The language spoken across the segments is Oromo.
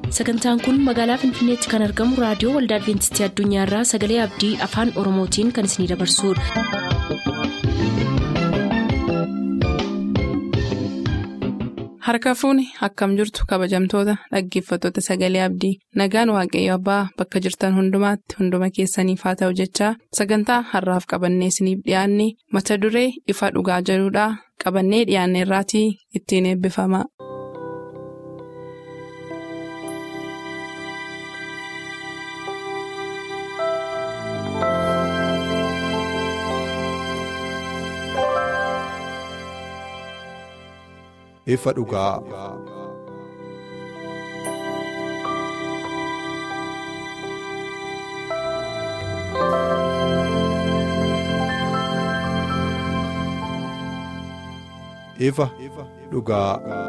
sagantaan kun magaalaa finfinneetti kan argamu raadiyoo waldaa adventistii addunyaarraa sagalee abdii afaan oromootiin kan isinidabarsudha. harka fuuni akkam jirtu kabajamtoota dhaggeeffattoota sagalee abdii nagaan waaqayyo abbaa bakka jirtan hundumaatti hunduma keessaniif haa ta'u jechaa sagantaa harraaf qabannee isiniif dhiyaanne mata duree ifa dhugaa jedhudhaa qabannee dhiyaanne irraatii ittiin eebbifama. ifa dhugaa. ifa dhugaa.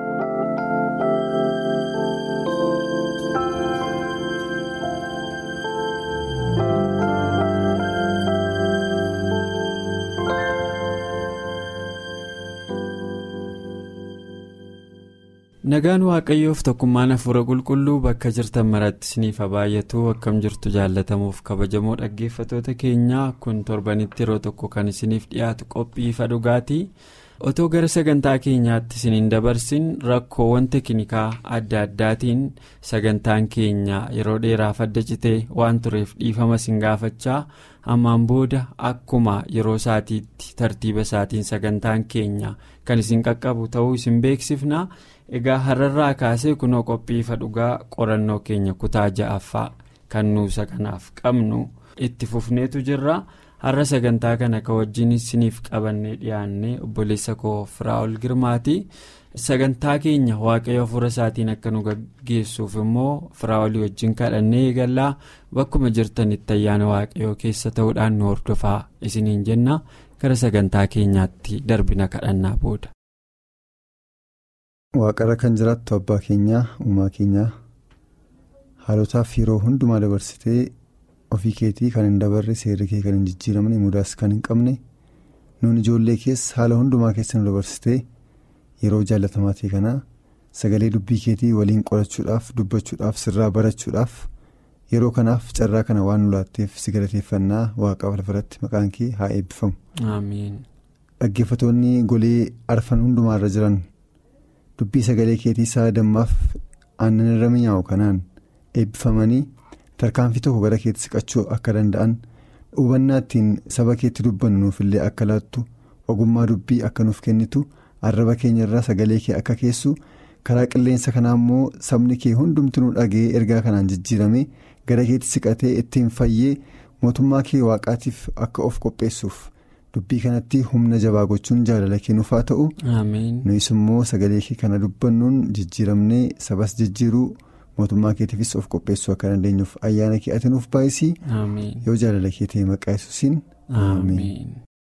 nagaan waaqayyoof tokkummaan hafuura qulqulluu bakka jirtan maratti isiniif baay'atu akkam jirtu jaallatamuuf kabajamoo dhaggeeffatoota keenyaa kun torbanitti yeroo tokko kan isiniif dhiyaatu qophii ifa dhugaatii otoo gara sagantaa keenyaatti isiniin dabarsin rakkoowwan teeknikaa adda addaatiin sagantaan keenya yeroo dheeraaf adda citee waan tureef dhiifama isin gaafachaa ammaan booda akkuma yeroo isaatiitti tartiiba isaatiin sagantaan keenya kan isin qaqqabu ta'uu isin beeksifna. egaa har'arraa kaasee kunoo qophii ifa dhugaa qorannoo keenya kutaa ja'affaa kan nuusa kanaaf qabnu itti fufneetu jirra har'a sagantaa kana ka wajjin isiniif qabannee dhiyaanne obboleessa koo firaa'ol girmaati sagantaa keenya waaqayyo hafuura isaatiin akka nu gaggeessuuf immoo firaa'olii wajjin kadhannee eegallaa bakkuma jirtanitti ayyaana waaqayyoo keessa ta'uudhaan nu hordofaa isiniin jenna gara sagantaa keenyaatti darbina kadhannaa booda. waaqarra kan jiraattu abbaa keenyaa uumaa keenyaa haalotaaf yeroo hundumaa dabarsitee ofii keetii kan hin dabarre seerri kee kan hin jijjiiramne mudaas kan hin qabne nuun ijoollee keessa haala hundumaa keessa nu dabarsitee yeroo jaalatamaa ta'e kanaa sagalee dubbii keetii waliin qorachuudhaaf dubbachuudhaaf sirraa barachuudhaaf yeroo kanaaf carraa kana waan nu laatteef si galateeffannaa waaqaaf lafarratti maqaan kee haa eebbifamu. dhaggeeffatoonni golee arfan hundumaarra jiran. dubbii sagalee keetii isaa dammaaf aannan irra mi'aawu kanaan eebbifamanii tarkaanfii tokko gara keetti siqachuu akka danda'an hubannaa ittiin saba keetti dubbannu nuufillee akka laattu ogummaa dubbii akka nuuf kennitu arraba keenyarraa sagalee kee akka keessu karaa qilleensa kanaa immoo sabni kee hundumti nu dhaga'ee ergaa kanaan jijjiirame gara keetti siqatee ittiin fayyee mootummaa kee waaqaatiif akka of qopheessuuf. dubbii kanatti humna jabaa gochuun jaalala kennuuf haa ta'u nuyis immoo sagalee kee kana dubbannuun jijjiiramnee sabas jijjiiruu mootummaa keetiifis of qopheessuu akka dandeenyuuf ayyaana kee ati nuuf baay'isii yoo jaalala kee ta'e maqaa yesuusiin ameen.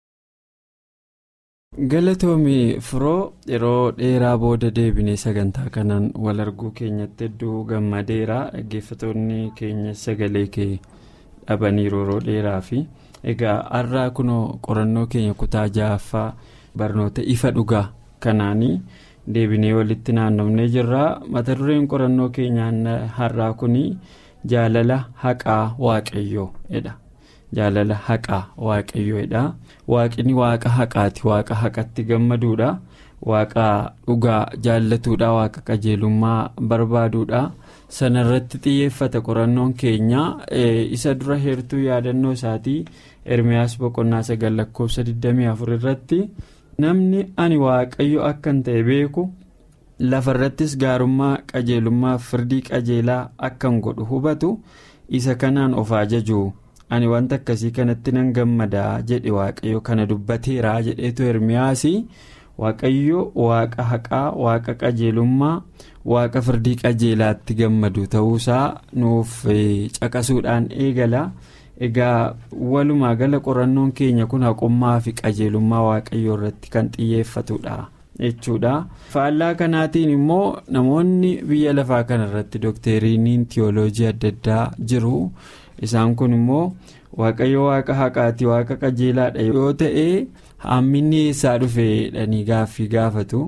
galatoomii firoo yeroo dheeraa booda deebinee sagantaa kanaan wal arguu keenyatti hedduu gammadeera dhaggeeffatoonni keenya sagalee kee dhabaniiru yeroo dheeraa fi. egaa har'aa kunoo qorannoo keenya kutaa ja'affaa barnoota ifa dhugaa kanaanii deebinee walitti naannofnee jirra mata dureen qorannoo keenyaa har'aa kun jaalala haqaa waaqayyoo jedha jaalala haqaa waaqayyoo jedha waaqni waaqa haqaati waaqa haqatti gammaduudha waaqa dhugaa jaallatuudha waaqa qajeelummaa barbaaduudha. sanarratti xiyyeeffata qorannoon keenya isa dura heertuu yaadannoo isaatii ermiyaas boqonnaa sagal lakkoofsa 24 irratti namni ani waaqayyo akkan ta'e beeku lafarrattis gaarummaa qajeelummaa firdii qajeelaa akkan godhu hubatu isa kanaan of ajaju ani wanta akkasii kanatti nan gammadaa jedhe waaqayyo kana dubbateeraa jedheetu ermiyaas waaqayyo waaqa haqaa waaqa qajeelummaa. waaqa firdii qajeelaatti gammadu ta'uusaa nuuf caqasuudhaan eegala egaa walumaa gala qorannoon keenya kun haqummaa fi qajeelummaa waaqayyoo irratti kan xiyyeeffatudha jechuudha faallaa kanaatiin immoo namoonni biyya lafaa kana irratti dookteriiniin tiyooloojii adda addaa jiru isaan kun immoo waaqayyo waaqa haqaati waaqa qajeelaadha yoo ta'e hamminni eessaa dhufe jedhanii gaaffii gaafatu.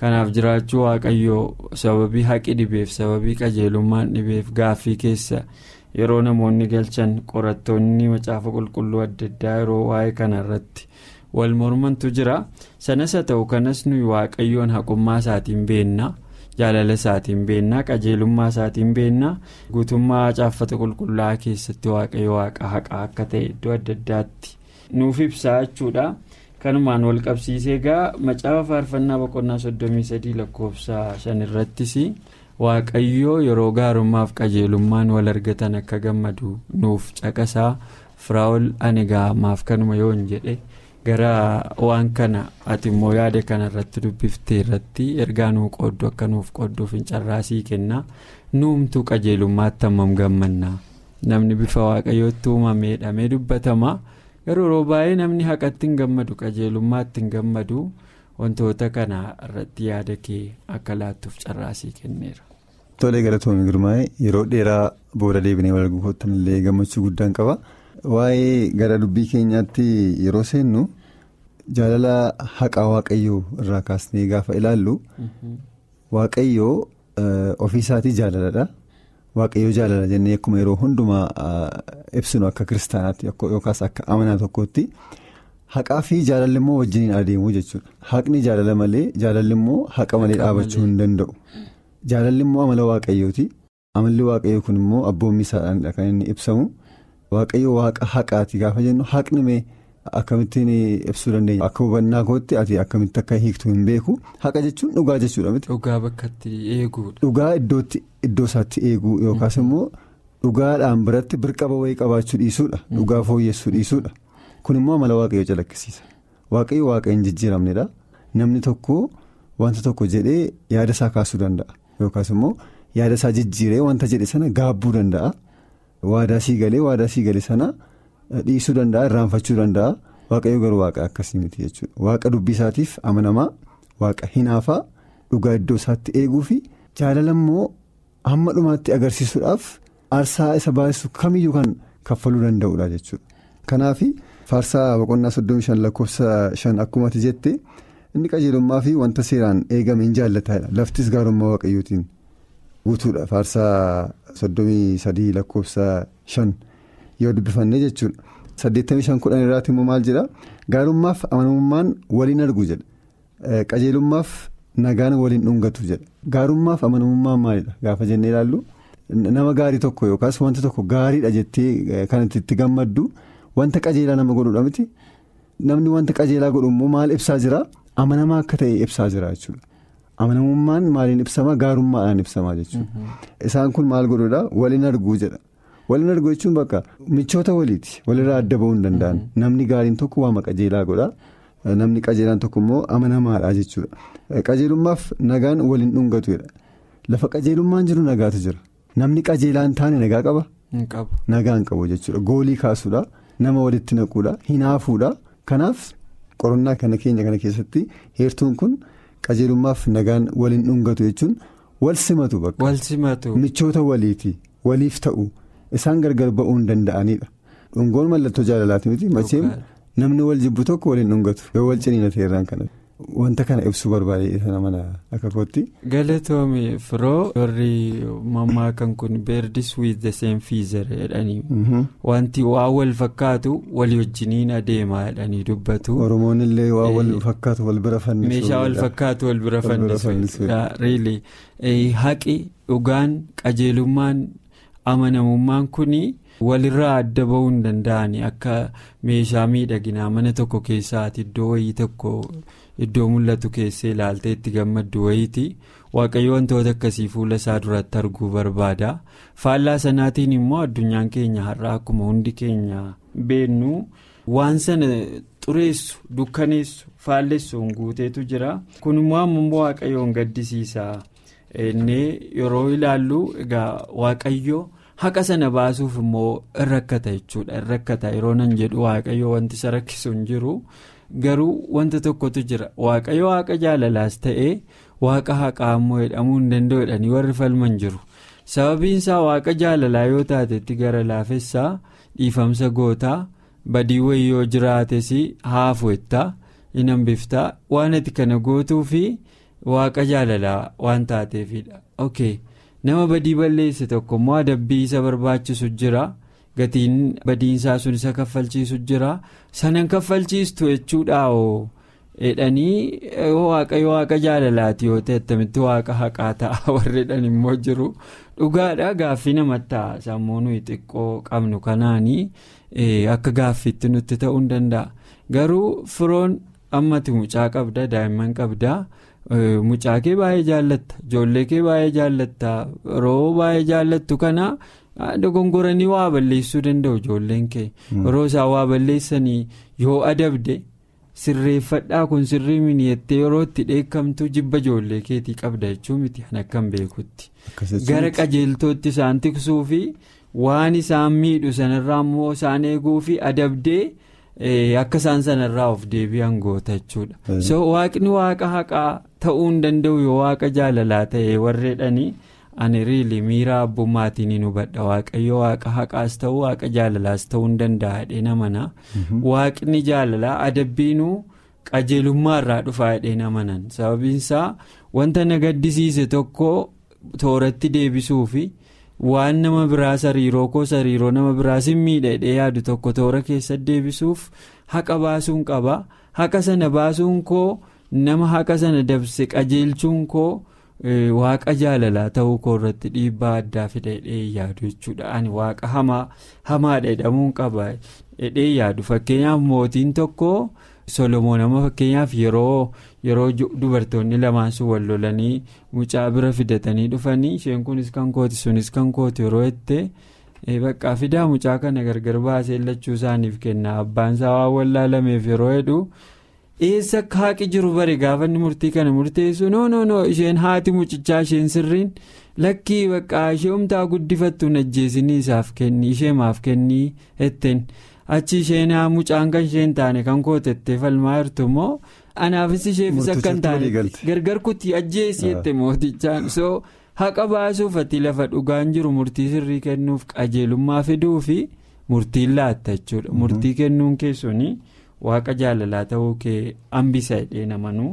kanaaf jiraachuu waaqayyoo sababii haqi dhibeef sababii qajeelummaan dhibeef gaaffii keessa yeroo namoonni galchan qorattoonni macaafa qulqulluu adda addaa yeroo waa'ee kanarratti wal mormantu jira sanas haa ta'u kanas nuyi waaqayyoon haqummaa isaatiin beennaa jaalala isaatiin beennaa qajeelummaa isaatiin beennaa guutummaa caaffata qulqullaa'aa keessatti waaqayyo waaqa haqaa akka ta'e iddoo adda addaatti nuuf ibsaa jechuudha. kanumaan wal qabsiisee egaa macaafa faarfannaa boqonnaa soddomii sadii lakkoofsa shan irrattis waaqayyoo yeroo gaarummaaf qajeelummaan wal argatan akka gammadu nuuf caqasaa firaa'ol ani gaamaaf kanuma yoon jedhe gara waan kana ati immoo yaada kana irratti dubbiftee irratti ergaa nuu qooddu akka nuuf qoodduuf hin carraasii kennaa nuumtuu qajeelummaatti hammam gammannaa namni bifa waaqayyootti uumamee dhamee dubbatama. garuu yeroo baay'ee namni haqatti hin gammadu qajeelummaatti hin gammadu wantoota kana irratti yaada kee akka laattuuf carraasii kenneera. Tolee galatoomii girmaa'ee yeroo dheeraa booda deebinee wal guutuutti illee gammachuu guddaan qaba. Waa'ee gara dubbii keenyaatti yeroo seennu jaalala haqaa waaqayyoo irraa kaasnee gaafa ilaallu waaqayyoo ofiisaatii jaalaladha. waaqayyoo jaalala jennee akkuma yeroo hundumaa ibsinu akka kiristaanaatti yookaas akka amanaa tokkootti haqaa fi jaalalli immoo wajjiniin adeemuu jechuudha haqni jaalala malee jaalalli immoo haqa malee dhaabachuu hin danda'u jaalalli immoo amala waaqayyooti amalli waaqayyoo kun immoo abboommii isaadhaanidha kan inni ibsamu waaqayyoo waaqa haqaati gaafa jennu haqni mee akkamittiin ibsuu dandeenya akka hubannaa kootti ati akkamitti akka hiiktu hin beeku haqa jechuun dhugaa jechuudha miti. dhugaa bakkatti eeguudha. dhugaa iddootti iddoo isaatti eeguu yookaas immoo dhugaadhaan biratti birqaba wayii qabaachuu dhiisuudha dhugaa fooyyessuu dhiisuudha kun immoo amala waaqayyoo calaqqisiisa waaqayyo waaqa hin jijjiiramnedha namni tokko wanta tokko jedhee yaada isaa kaasuu danda'a yookaas immoo yaada isaa jijjiiree wanta jedhe sana gaabbuu danda'a waadaa sii galee waadaa sii galee sana dhiisuu danda'a irraanfachuu danda'a waaqayyo garuu waaqa akkasii miti jechuudha waaqa dubbii isaatiif amanamaa waaqa hinaafaa dhugaa iddoo isaatti eeguu fi jaalala immoo hamma dhumaatti agarsiisuudhaaf aarsaa isa baasisu kamiyyuu kan kaffaluu danda'udha jechuudha. Kanaaf faarsaa boqonnaa soddomii shan lakkoofsa shan akkuma ati jette inni qajeelummaa fi wanta seeraan eegame hin jaallataadha laftis gaarummaa waaqayyootiin guutuudha faarsaa soddomii sadii lakkoofsa shan yoo dubbifannee jechuudha. saddeettamii shan kudhan irraati immoo maal jedha gaarummaaf amanamummaan waliin argu jedha qajeelummaaf nagaan waliin dhungatu jedha gaarummaaf amanamummaan maalidha gaafa jennee ilaallu nama gaarii tokko yookaas wanta tokko gaariidha jettee kan itti gammaddu wanta qajeelaa nama godhudha miti namni wanta qajeelaa godhu immoo maal ibsaa jira amanamaa akka ta'e ibsaa jira jechuudha amanamummaan maaliin ibsama gaarummaadhaan ibsama jechuudha isaan kun maal godhudha waliin arguu jedha. waliin argu jechuun bakka michoota waliiti walirraa adda ba'uu hin danda'an namni gaariin tokko waama qajeelaa godha namni qajeelaan tokko immoo amanamaadha jechuudha qajeelummaaf nagaan waliin dhungatudha lafa qajeelummaan jiru nagaatu jira namni qajeelaan taane nagaa qaba nagaa hin qabu jechuudha goolii kaasuudha nama walitti naquudha hinaafuudha kanaaf qorannaa kana keenya kana keessatti heertuun kun qajeelummaaf nagaan waliin dhungatu jechuun wal simatu bakka michoota waliiti waliif ta'u. isaan gargar ba'uu hin danda'anidha dhungoon mallattoo jaalalaati miti macheem namni wal jibbu tokko waliin dhungatu yoo wal ciniina ta'erraan kana wanta kana ibsuu barbaade sana mana akka kootti. galatoomii firoo warri mammaakan kun beerdis with the same feather jedhanii wanti waa wal fakkaatu walii wajjiniin adeemaa jedhanii dubbatu. oromoon illee waa wal fakkaatu wal bira fannisu. meeshaa wal fakkaatu wal bira fannisu. haqi dhugaan qajeelummaan. amanamummaan kun walirraa adda ba'uu hin danda'ani akka meeshaa miidhaginaa mana tokko keessaati iddoo wayii tokko iddoo mul'atu keessee ilaaltee itti gammaddu wayiiti waaqayyo wantoota akkasii fuula isaa duratti arguu barbaada faallaa sanaatiin immoo addunyaan keenya har'a akkuma hundi keenya beennu waan sana xureessu dukkaneessu faallessuun guuteetu jira kun immoo ammoo waaqayyoon gaddisiisa. inni yeroo ilaallu egaa waaqayyo haqa sana baasuuf immoo in rakkata jechuudha in rakkata yeroo nan jedhu waaqayyo wanti isa rakkisu hin jiru garuu wanta tokkotu jira waaqayyo waaqa jaalalaas ta'ee waaqa haqaa immoo jedhamuu hin danda'u jedhanii warri falman jiru sababiin isaa waaqa jaalalaa yoo taatetti gara laafessaa dhiifamsa gootaa badii wayii yoo jiraates haafu jettaa hin hambiftaa waan ati kana gootuu fi. waaqa jaalalaa waan taateefidha ok nama badii balleesse tokko immoo adabbii isa barbaachisu jira gatiin badiinsaa sun isa kaffalchiisu jira sanan kaffalchiistu jechuudha oo jedhanii waaqayyo waaqa jaalalaati yoo ta'e attamitti waaqa haqaa ta'a warreedhaan immoo jiru dhugaadha gaaffii namatti ta'a sammuu nuyi xiqqoo qabnu kanaanii akka gaaffiitti nutti ta'uu hin danda'a garuu firoon ammati mucaa qabda daa'imman qabda. mucaa kee baay'ee jaallatta ijoollee kee baay'ee jaallatta yeroo baay'ee jaallattu kana dogongoranii waa balleessuu danda'u ijoolleen kee yeroo isaan waa balleessanii yoo adabde sirreeffadhaa kun sirrii mini'ettee yeroo itti dheekkamtu jibba ijoollee keetii qabda jechuu miti kan akkam beekutti gara qajeeltootti isaan tiksuu fi waan isaan miidhu sanarraa immoo isaan eeguu fi adabdee. akka isaan sanarraa of deebi'an goota jechuudha so waaqni waaqa haqaa ta'uu hin danda'u yoo waaqa jaalalaa ta'e warreedhanii ani riili miira abbummaatiin hin hubadha waaqayyo waaqa haqaas ta'uu waaqa jaalalaas ta'uu hin danda'a dheena mana waaqni jaalalaa adabbiinuu qajeelummaa irraa dhufaa dheena manan sababiinsaa wanta na gaddisiise tokko tooratti deebisuufi. waan nama biraa sariiroo koo sariiroo nama biraas hin miidhee yaadu tokko toora keessatti deebisuuf haqa baasuun qaba haqa sana baasuun koo nama haqa sana dabse qajeelchuun koo waaqa jaalalaa ta'uu koo irratti dhiibbaa addaa fidee yaadu jechuudha ani waaqa hamaa hamaadha jedhamuun qaba jedhee yaadu fakkeenyaaf mootiin tokko. solomoon amma fakkeenyaaf yeroo yeroo dubartoonni lamaan sun wal lolanii mucaa bira fidatanii dhufanii isheen kunis kan kooti sunis kan kooti yeroo itti bakka fidaa mucaa kana gargar baasee lachuu isaaniif kenna abbaan isaa waan wallaalameef yeroo hedhu eessa akka haaqi jiru bare gaafanni murtii kana murteessu noo noo noo isheen haati mucichaa isheen sirriin lakkii bakka ishee humtaa guddifattuun ajjeesinii isaaf kenni ishee maaf kennii etteen. achi isheen mucaan kan isheen taane kan kootettee falmaa jirtu immoo anaafis isheefis akka hin taane gargar kutti ajjeessi jette mootichaan so haqa baasuuf ati lafa dhugaan jiru murtii sirrii kennuuf qajeelummaa fiduu fi murtiin laatta jechuudha murtii kennuun keessuun waaqa jaalalaa ta'uu kee hambisa jedhee namanuu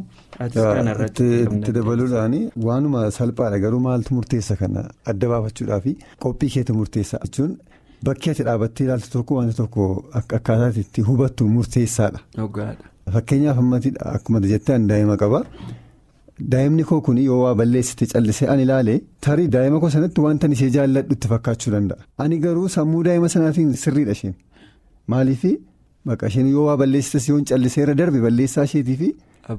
itti dabaluudhaan waanuma salphaadha garuu maaltu murteessa kana adda baafachuudhaa fi qophii keetu murteessa jechuun. Bakki ati dhaabattee ilaaltu tokko wanta tokko akkaataa itti hubattu murteessaadha. Fakkeenyaaf akkuma jettee daa'ima qaba. Daa'imni koo kun yoo waa balleessite callisee ani ilaale tarii daa'ima koo sanatti wanta ishee jaalladhu itti fakkaachuu danda'a. Ani garuu sammuu daa'ima sanaatiin sirriidha isheen. Maaliif bakka isheen yoo waa balleessites yoo calliseera darbe balleessaa isheetiifi.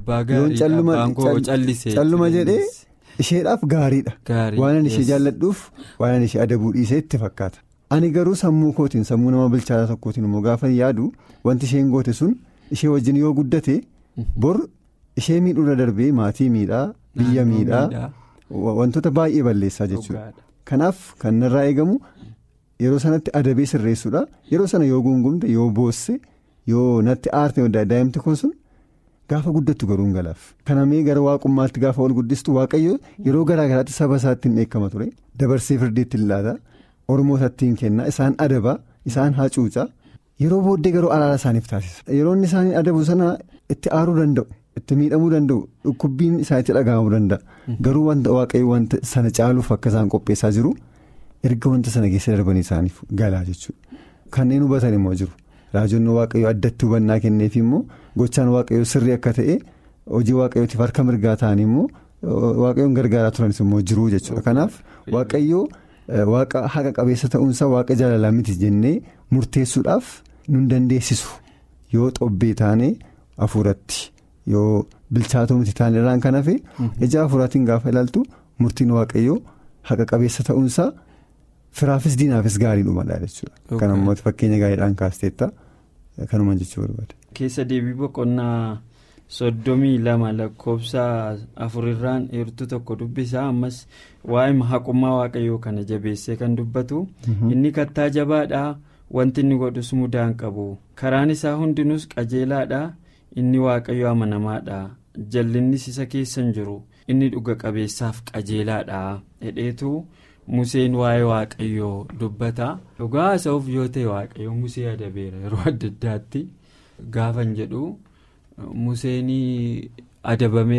calluma jedhee isheedhaaf gaariidha. Waan ishee jaalladhuuf waan ishee adabuu dhiisee itti fakkaata. ani garuu sammuu kootiin sammuu nama bilchaataa tokkootiin immoo gaafa yaadu wanti isheen goote sun ishee wajjin yoo guddate bor ishee miidhuurra darbee maatii miidhaa biyya miidhaa wantoota baay'ee balleessaa jechuudha kanaaf kan irraa eegamu yeroo sanatti adabee sirreessuudha yeroo sana yoo gungumte yoo boosse yoo natti aarte daa'imti kun sun gaafa guddattu garuu hin galaaf kanamee gara waaqummaatti gaafa ol guddistu waaqayyo yeroo garaagaraatti saba isaatti hin eekkama ture dabarsee firdiitti hin laata. Ormootatti kenna isaan adaba isaan hacuuca yeroo booddee garuu araara isaaniif taasisa yeroo inni isaanii adabu sana itti aaruu danda'u itti miidhamuu danda'u dhukkubbiin isaanitti dhaga'amuu danda'a garuu wanta waaqayyo wanta sana caaluuf akka isaan qopheessaa jiru erga wanta sana keessa darbanii isaaniif galaa jechuudha kanneen hubatan immoo jiru raajonni waaqayyo addatti hubannaa kenneef immoo gochaan waaqayyo sirrii akka ta'e hojii waaqayyootiif harka mirgaa ta'anii immoo waaqayyoon gargaaraa turanis immoo jiru jechuudha kanaaf waaqayyo. Waaqa haqa qabeessa ta'uunsaa waaqa jaalalaa miti jennee murteessuudhaaf nun dandeessisu yoo xobbee taane hafuuratti yoo bilchaatoo miti taane irraan kan hafe ija hafuuraatiin gaafa ilaaltu murtiin waaqayyoo haqa qabeessa ta'uunsaa firaafis diinaafis gaarii dhumadha jechuudha. Kan ammoo fakkeenya gaariidhaan kaasteetta kanuma jechuu barbaade. Keessa deebii boqonnaa soddomii lama lakkoofsa afurirraan heertuu tokko dubbisaa ammas waa'ee haqummaa waaqayyoo kana jabeessee kan dubbatu inni kattaa jabaadha wanti inni godhus mudaan qabu karaan isaa hundinuus qajeelaadha inni waaqayyo amanamaadha jallinnis isa keessa hin jiru inni dhuga qabeessaaf qajeelaadha hedheetu museen waa'ee waaqayyoo dubbata dhugaa haasa'uuf yoo ta'e waaqayyo musee adabeera yeroo adda addaatti gaafan jedhu. Museenii adabameera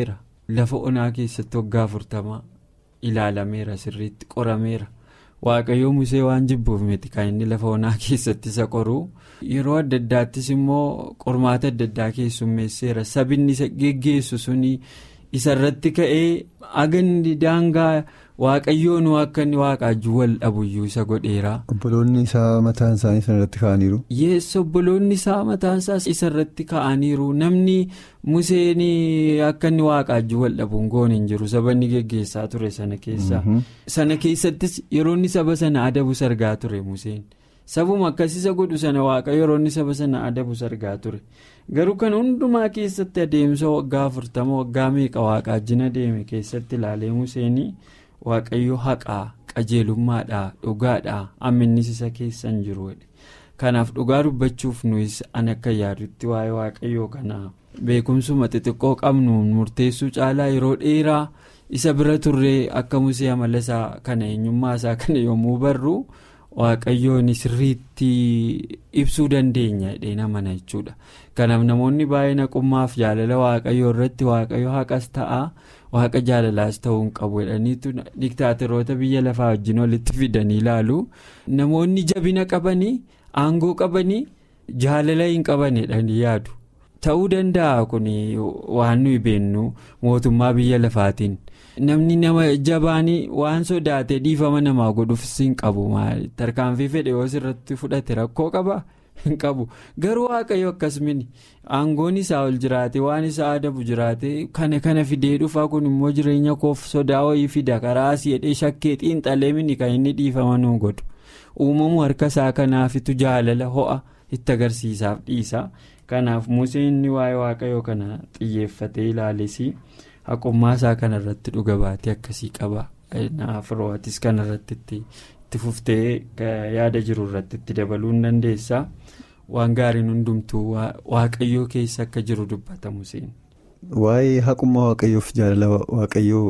lafa onaa keessatti waggaa afurtama ilaalameera sirriitti qorameera waaqayyoo musee waan jibbuuf miti kan inni lafa onaa keessatti isa qoru yeroo adda addaattis immoo qormaata adda addaa keessummeesseera sabinni isa geggeessu suni isarratti ka'ee aganni daangaa. waaqayyoon akka inni waaqaajjuu wal dhabuyyuu isa godheera. obboloonni isaa mataan isaanii sanarratti ka'aniiru. yeessa obboloonni isaa mataan isaas isarratti ka'aniiru namni museen akka inni waaqaajjuu wal dhabuun goone hin jiru saba inni geggeessaa ture sana keessa. sana keessattis yeroo inni saba sana adabu sargaa ture museen sabuma akkasiisa godhu sana waaqayyo yeroo inni saba sana adabu sargaa ture garuu kan hundumaa keessatti adeemsa waggaa afurtama waggaa meeqa waaqaajjina deeme keessatti ilaalee museenii. waaqayyo haqaa qajeelummaadhaa dhugaadhaa amminnis isa keessa hin jiru kanaaf dhugaa dubbachuuf nuyis an akka yaadutti waa'ee waaqayyoo kanaa beekumsuma xixiqqoo qabnu murteessuu caalaa yeroo dheeraa isa bira turree akka musee amala isaa kana eenyummaa isaa kana yommuu barru waaqayyoon sirriitti ibsuu dandeenya jedhee namana jechuudha kanaaf namoonni baay'ee naqummaaf jaalala waaqayyoo irratti waaqayyo haqas ta'a. waaqa jaalalaas ta'uu hin qabu jedhaniitu diktaateroota biyya lafaa wajjin walitti fidanii ilaalu namoonni jabina qabanii aangoo qabanii jaalala hin qaban jedhanii yaadu ta'uu danda'a kun waan nuyi beennu mootummaa biyya lafaatiin namni nama jabaanii waan sodaatee dhiifama namaa godhuufis hin qabu tarkaanfii fedhe yoo irratti fudhate rakkoo qaba. hin qabu garuu waaqayyo akkasumini aangoon isaa ol jiraate waan isaa adabu jiraate kana kana fidee dhufaa kun immoo jireenya koof sodaa wayii fida karaa asii jedhee shakkee xiinxalee mini kan inni dhiifama nu godhu uumamu harka isaa kanaafitu jaalala ho'a itti agarsiisaaf dhiisa kanaaf museen waa'ee waaqayyoo kana xiyyeeffatee ilaalessi haqummaa isaa kanarratti dhuga baatee akkasii qaba naaf ro'atis kanarratti itti fuftee yaada jiru irratti itti dabaluu hin dandeessa. waan gaariin hundumtuu waaqayyoo keessa akka jiru dubbata museen. waa'ee haqummaa waaqayyoof jaalala waaqayyoo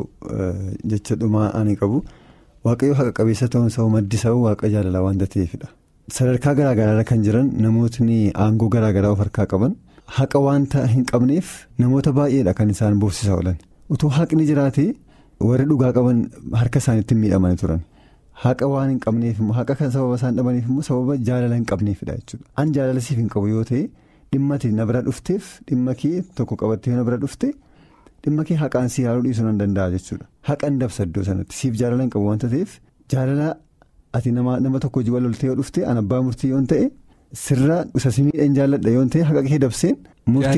jecha dhumaa ani qabu waaqayyoo haqa qabeessa ta'uun isaa maddi isaa waaqa jaalalaa waanta ta'eefidha. sadarkaa garaagaraarra kan jiran namootni aangoo garaagaraa of harkaa qaban haqa waanta hin qabneef namoota baay'eedha kan isaan boorsisaa oolan utuu haqni jiraate warri dhugaa qaban harka isaaniitti miidhamanii turan. haqa waan hin qabneef immoo haqa kan sababa isaan dhabaniif immoo sababa jaalala hin qabneefidha jechuudha an jaalala siif hin qabu yoo ta'e dhimma na bira dhufteef dhimma kee tokko qabattee na bira dhufte dhimma kee haqaan si yaaluu dhiisuu nan danda'a jechuudha haqa hin dabsa iddoo sanatti siif jaalala hin qabu wanta ta'eef jaalala ati nama tokko hojii wal loltee yoo dhufte an abbaa murtii yoo ta'e sirraa isa si miidhaan jaalladha yoo ta'e haqa kee dabseen. murtii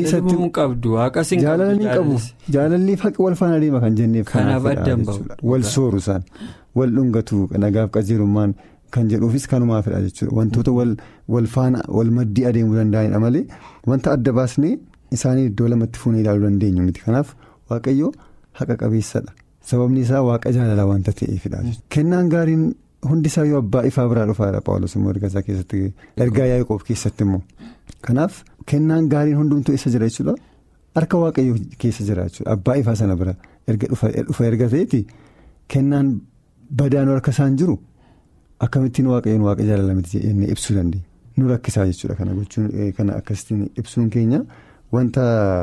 isatti jaalala ni qabu jaalalli haqi wal faana deema kan jenneef kanaafidha wal sooru isaan wal dhungatu nagaaf qajeelummaan kan jedhuufis kanumaafidha jechuudha wantoota wal faana wal maddii adeemuu danda'anidha malee wanta adda baasnee isaanii iddoo lamatti fuunee ilaaluu dandeenyu miti kanaaf waaqayyo haqa qabeessadha sababni isaa waaqa jaalalaa wanta ta'eefidha kennaan gaariin hundi isaa yoo abbaa ifaa biraa dhufaadha paawulos immoo erga isaa keessatti ergaa yaaqoob keessatti immoo kanaaf. kennaan gaariin hundumtuu isa jira jechuudha harka waaqayyoo keessa jira jechuudha abbaa ifaa sana bira erga dhufa erga ta'eeti kennaan badaan harka isaan jiru akkamittiin waaqayyoon waaqa jaalalamitti jennee ibsuu dandeenya nu rakkisaa jechuudha kana gochuun kana akkasitiin ibsuun keenya wanta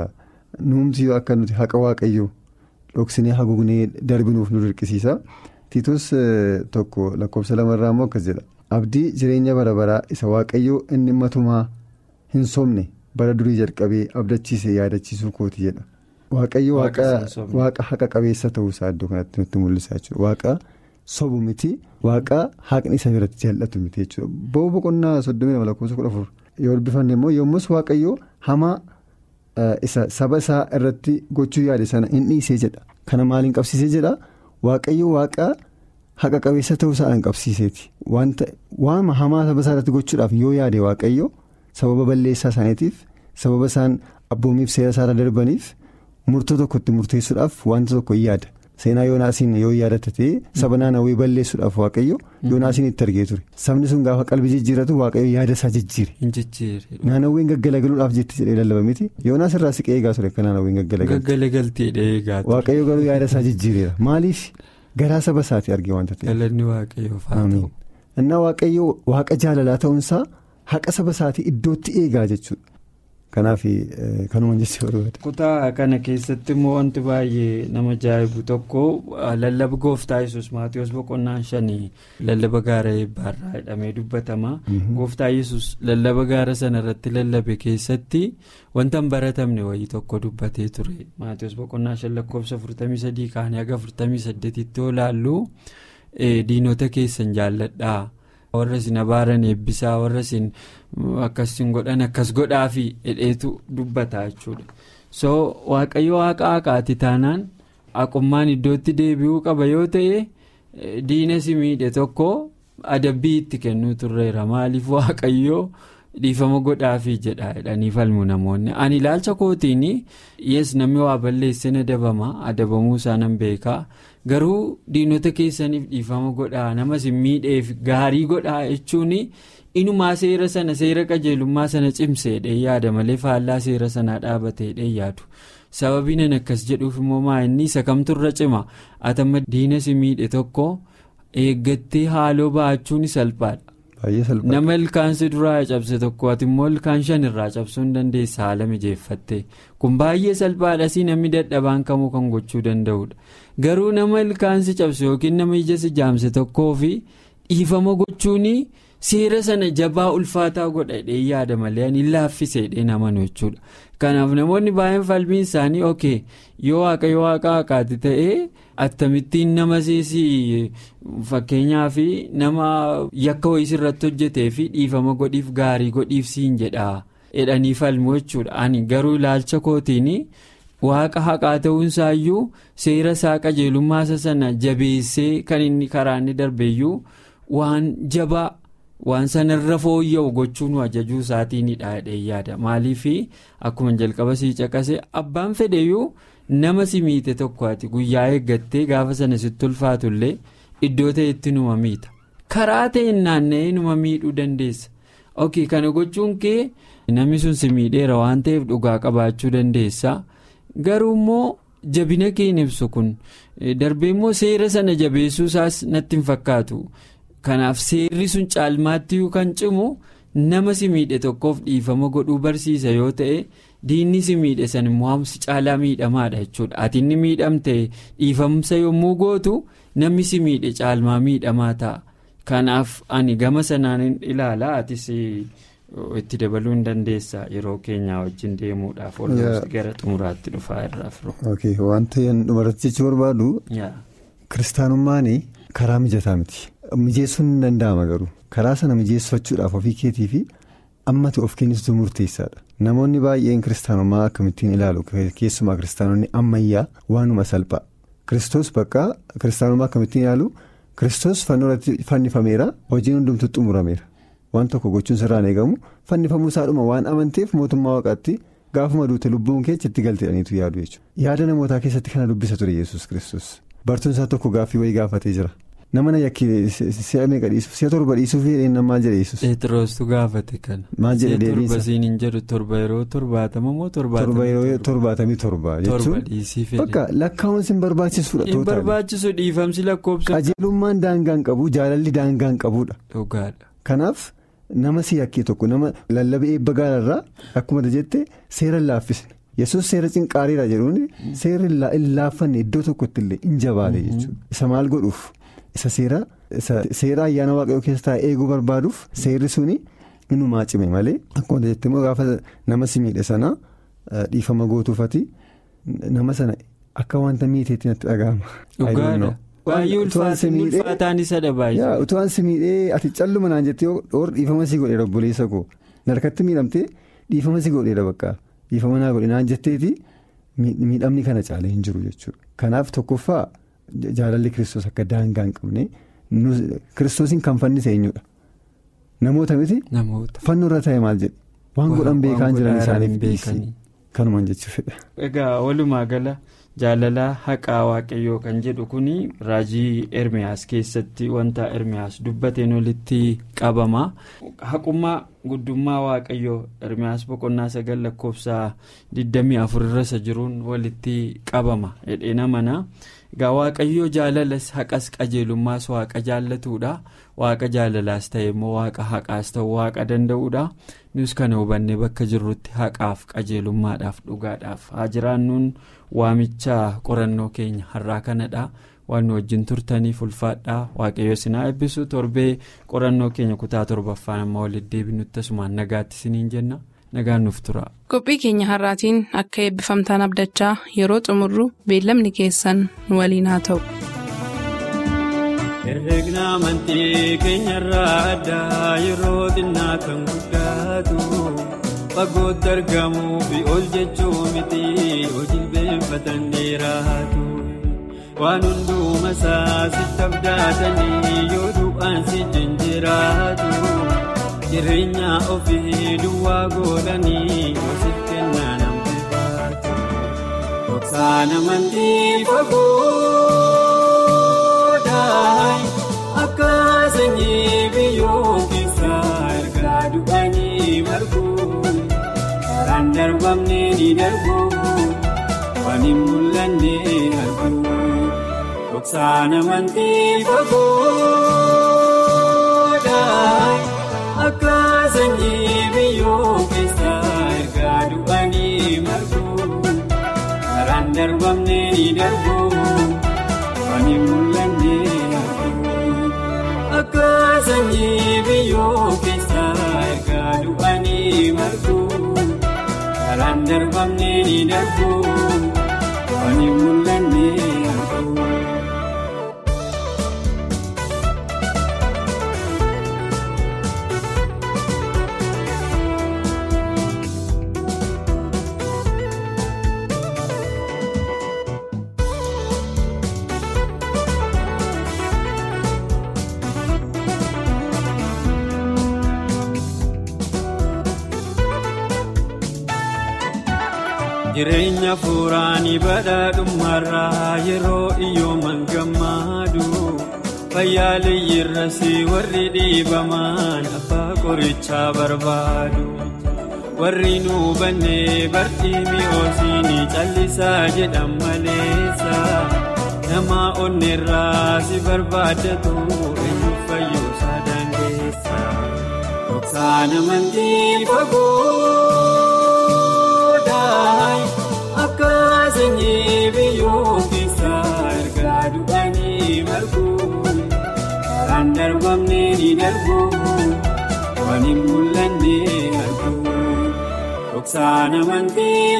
nuumti yoo akka nuti haqa waaqayyoo dhoksinee haguugnee darbinuuf nu dirqisiisa tiitos tokko lakkoofsa lamarraa immoo akkas jedha abdii jireenya bara baraa isa waaqayyoo inni matumaa. hin somne bara durii jalqabee abdachiise yaadachiisuu kooti jedha waaqayyo waaqa haqa qabeessa ta'uusaa iddoo kanatti nutti mul'isa jechuudha waaqa sobu miti waaqa haqni isa biratti jal'atu miti jechuudha bo'oo boqonnaa soddomii lama lakkoofsa kudha afur yoo dubbifanne immoo yommus waaqayyo hamaa isa saba isaa irratti gochuu yaade sana hin dhiisee jedha kana maaliin qabsiisee jedha waaqayyo waaqa haqa qabeessa ta'uusaa hin qabsiiseeti wanta waan hamaa saba isaa irratti gochuudhaaf yoo yaade waaqayyo. sababa balleessaa isaaniitiif sababa isaan abboomiif seera isaarra darbaniif murtoo tokkotti murteessuudhaaf wanta tokko hin yaada seenaa yoonaasiin yoo yaadata ta'e saba naannawee balleessuudhaaf waaqayyo yoonaasiin itti argee ture sabni sun gaafa qalbii jijjiiratu waaqayyo yaada isaa jijjiire naannaween gaggalagaluudhaaf jetti jedhee lallaba miti yoonaas irraa siqee eegaa ture akka naannaween gaggalagaltee waaqayyo garuu yaada isaa jijjiireera maaliif garaa saba isaati argee wanta ta'e innaa waaqayyo waaqa jaalalaa ta'uunsaa. haqa saba isaatii iddootti eegaa jechuudha kanaaf kanuma jechuu barbaada. kutaa kana keessatti immoo wanti baay'ee nama ajaa'ibu tokko lallaba gooftaa yesus maatiyoos boqonnaan shanii lallaba gaara eebbaarraa jedhamee dubbatama gooftaa yesus lallaba gaara sana irratti lallabe keessatti wanta hin baratamne wayii tokko dubbatee ture maatiyoos boqonnaa shan lakkoofsa 43 kaanii haga 48tti yoo laallu diinota keessan jaalladhaa. warra isin abaaran eebbisaa warra isin akkasiin godhan akkas godhaafi hidheetu dubbata jechuudha so waaqayyo waaqa haqaati taanaan haqummaan iddootti deebi'uu qaba yoo ta'e diina si miidhe tokko adabbii itti kennuu turreera maaliif waaqayyo dhiifama godhaafi jedha jedhanii falmu namoonni ani ilaalcha kootiin yes namni waa balleessin adabama adabamuu isaa nan beekaa. garuu diinota keessaniif dhiifama godhaa nama isin miidheef gaarii godhaa jechuun inumaa seera sana seera qajeelummaa sana cimseedhe yaada malee faallaa seera sanaa dhaabateedhe yaadu sababiin an akkas jedhuuf immoo maa inni isa kamturra cima atama diina si miidhe tokko eeggattee haaloo ba'achuun salphaadha. nama ilkaansi duraa cabse tokko ati immoo ilkaan shan irraa cabsuu hin dandeessa haala mijeeffatte kun baay'ee salphaadha si namni dadhabaan kamuu kan gochuu danda'udha garuu nama ilkaansi cabse yookiin nama ija si jaamse tokkoo fi dhiifama gochuun seera sana jabaa ulfaataa godhadhee yaada malee ani laaffiseedhee naman jechuudha kanaaf namoonni baay'een falmiin isaanii ok yoo waaqa yoo waaqa haqaati ta'ee. attamittiin nama seesii fakkeenyaaf nama yakka wayii irratti hojjetee fi dhiifama godhiif gaarii godhiif siin jedhaa jedhanii falmu jechuudha ani garuu ilaalcha kootiin waaqa haqaa ta'uunsaayyuu seera isaa qajeelummaa sana jabeessee kan inni karaa inni darbeeyyuu waan jabaa waan sanarra fooyya'u gochuu nu ajajuu isaatiinidha jedhee yaada maaliif akkuma jalqaba sii caqase abbaan fedheyyuu. nama si miite tokko ati guyyaa eeggattee gaafa sana sitti ulfaatullee iddoo ta'etti numa miita karaa ta'een naanna'ee numa miidhuu dandeessa ok kana gochuun kee namni sun si miidheera waan ta'eef dhugaa qabaachuu dandeessa garuu immoo jabina kee ibsu kun darbee immoo seera sana jabeessuu isaas natti hin fakkaatu kanaaf seerri sun caalmaatti kan cimu nama si miidhe tokkoof dhiifama godhuu barsiisa yoo ta'e. diinni si miidhe san immoo si caalaa miidhamaadha jechuudha ati inni miidhamte dhiifamsa yommuu gootu namni si miidhe caalmaa miidhamaa ta'a kanaaf ani gama sanaan ilaalaa atis itti dabaluu hin dandeessa yeroo keenyaa wajjin deemuudhaaf walumatti gara xumuraatti dhufaa irraa firu. wanta dhumarratti jechuu barbaadu kiristaanummaan karaa mijataa miti mijeessuun ni danda'ama garuu karaa sana mijeessachuudhaaf ofii keetii fi ammati of kennistu murteessaadha. namoonni baay'een kiristaanummaa akkamittiin ilaalu keessumaa kiristaanonni ammayyaa waanuma salphaa kiristoos bakka kiristaanummaa akkamittiin ilaalu kiristoos fannoorratti fannifameera hojiin hundumtu xumurameera waan tokko gochuun sirraan eegamu fannifamuu isaadhuma waan amanteef mootummaa waaqaatti gaafuma duute lubbuun keessa itti galteedhaniitu yaadu jechuudha yaada namootaa keessatti kana dubbisa ture yesus kiristoos bartuun isaa tokko gaaffii wayii gaafatee jira. nama na yakkii si'a meeqa dhiisuuf si'a torba dhiisuuf jedheen maal jedhe yesus. Pheexroostu gaafate kana. maal jedhe deebiinsa torba siin hin jedhu torba yeroo torbaatama moo torbaatamii torba yeroo torbaatamii torba jechuun bakka lakkaa'uun sin barbaachisuudha. hin barbaachisu dhiifamsi lakkoofsa. qajeelummaan daangaa hin qabu jaalalli daangaa hin qabuudha. dhugaadha. kanaaf nama si yakkee tokko nama lallabee eebba gaararraa akkuma jette seera laaffisne yesus seera cinqaariidha jedhuun seera hin laaffanne iddoo tokkotti illee hin jabaale jechuudha isa maal godhuuf. isa seera seera ayyaana waaqayyoo keessa taa'ee eeguu barbaaduuf seerri suni inumaa cime malee akkuma jettee immoo gaafa nama si miidhe sana dhiifama gootuufati nama sana akka wanta miiteetti natti dhaga'ama. dhugaadha baay'ee ulfaataan isa dhabaayee. utuwaan si miidhee ati calluma naan jettee oor dhiifama si godheera obboleessa koo narkatti miidhamtee dhiifama si godheera bakka dhiifama naa godhe naan jetteeti miidhamni kana caalee hin jiru jechuudha kanaaf tokkoffaa. Jaalalli kiristoos akka daangaa hin qabne kiristoosiin kan fannise eenyudha namoota miti fannoorra ta'e maal jedhe waan godhan beekaan jiran isaaniif dhiisii kanumaan jechuudha. Egaa walumaa gala jaalalaa haqaa waaqayyoo kan jedhu kun raajii ermiyaas keessatti wanta ermiyaas dubbateen walitti qabama haqummaa guddummaa waaqayyoo ermiyaas boqonnaa sagal lakkoofsa 24 irra isa jiruun walitti qabama jedhee namana. egaa waaqayyoo jaalalas haqas qajeelummaas waaqa jaallatuudha waaqa jaalalaas ta'e immoo waaqa haqaas ta'uu waaqa danda'uudha nus kana hubannee bakka jirrutti haqaaf qajeelummaadhaaf dhugaadhaaf haa jiraannuun waamicha qorannoo keenya har'aa kanadha. waan wajjin turtaniif ulfaadhaa waaqayyo sinaa eebbisu torbee qorannoo keenya kutaa torbaffaan amma walitti deebinutti asumaan nagaatti siniin jenna nagaan nuuf tura. qophii keenya har'aatiin akka eebbifamtaan abdachaa yeroo xumurru beellamni keessan nu waliin haa ta'u. herregna amantii keenyarraa addaa yeroo xinnaa kan guddaatu fagootti argamuu fi ol jechuu miti hojii beeffatan dheeraatu. waan hundumaa isaa sitti abdatanii yoo du'aan si jinjiraatu jireenya ofii duwwaa godhanii hoosiif kennaa namni baatu. Dhoksaan amantii fagoodhaa akka sanyii biyyoo keessaa ergaa du'anii margu karaan darbamne ni darbu waan hin mul'anne argu. Dhoksaan amantii fagoodhaa akka sanyii biyyoo keessaa ergaa du'anii margu karaan darbamne ni darbu waan hin mul'anne argu. Akka sanyii biyyoo keessaa ergaa du'anii margu karaan darbamne ni darbu waan hin mul'anne argu. Jireenya fuuraanii badhaadhummaarraa yeroo iyyooman gammadu fayyaaleeyyiirras warri dhiibaman abbaa qorichaa barbaadu warri nu bannee bartii mi'oosiini callisaa jedhan maleessa nama onneerraa si barbaadatu eenyu fayyoosaa dandeessa dhoksaan amantii fagoo. Akka sanyii biyyoo keessaa ergaa du'anii margu karaan darbamne ni darbu waan hin mul'anne argu. Dhoksaan amantii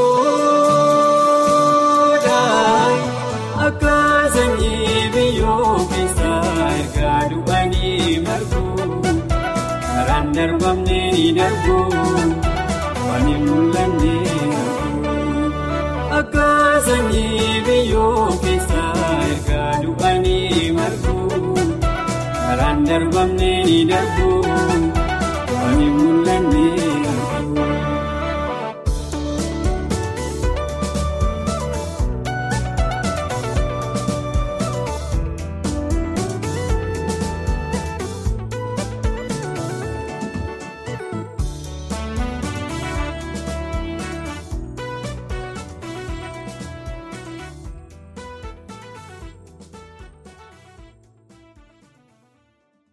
fagoodhaa akka sanyii biyyoo keessaa ergaa du'anii margu karaan darbamne ni darbu waan hin mul'anne akka sanyii biyyoo keessaa ergaa du'anii margu karaan darbamne ni darbu